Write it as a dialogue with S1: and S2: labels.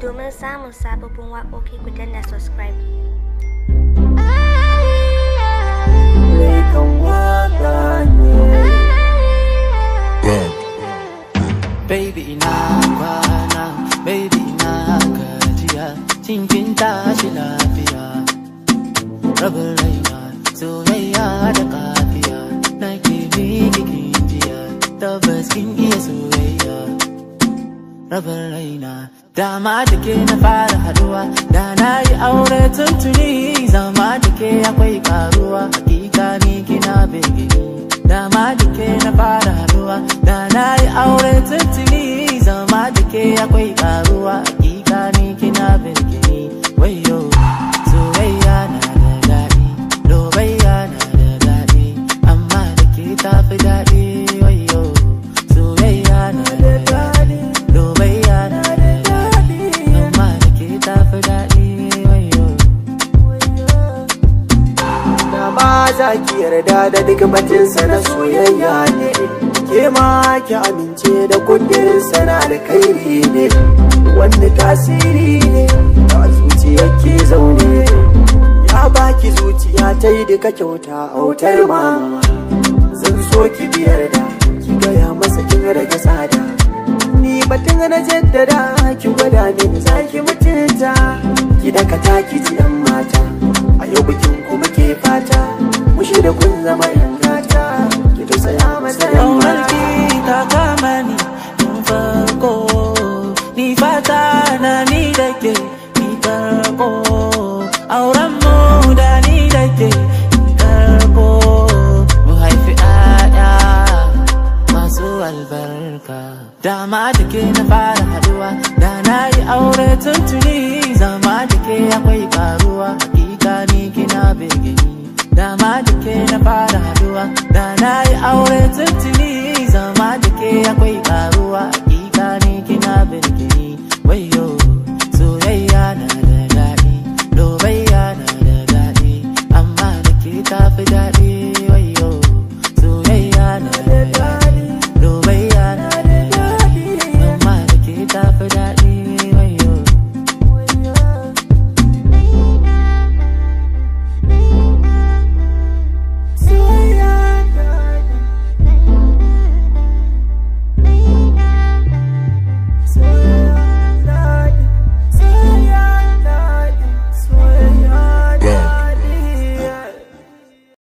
S1: Domin samun sababbin waƙoƙi ku danna subscribe.
S2: Lekan waka ne
S3: Baby ina kwana, baby ina gajiya, cikin tashi lafiya. Rabin raina, soyayya da kafiya, na ke miki jiya, tabbas kin iya soyayya. Rabin raina, dama da ke na fara haduwa, da na yi aure tuntuni, zama da ke akwai karuwa, hakika ni kina begini. Dama da ke na fara haduwa Da na yi aure tuntuni Zama da ke akwai karuwa Hakika ni kina birgini Wayo Soyayya na da daɗi Lobayya na da daɗi Amma da ke tafi daɗi Wayo Soyayya na da daɗi Lobayya na da daɗi Amma da ke tafi daɗi Wayo
S2: Da ba za ki yarda da duk batinsa na soyayya ne Ke ma ki amince da kudinsa na alkhairi ne Wanda tasiri ne da zuciya ke zaune Ya baki zuciya ta yi duka kyauta autar mama Zan so ki biyar da ki gaya masa kin rage tsada Ni batun na jaddada ki gwada min za ki mutunta Ki dakata ki ji yan mata A yau bikin kuma ke fata Mushi da kun zama yan gata Ki tausaya masa yan mata
S3: Ƙaunarki ta kama ni tun farko Ni fata na ni da ke ni karko Auren mu da ni da ke ni karko Mu haifi ƴaƴa masu albarka Dama da ke na fara haduwa Da na yi aure tuntuni Zama da ke akwai karuwa Hakika ni kina begini Dama da ke na fara haduwa Da na yi aure tuntuni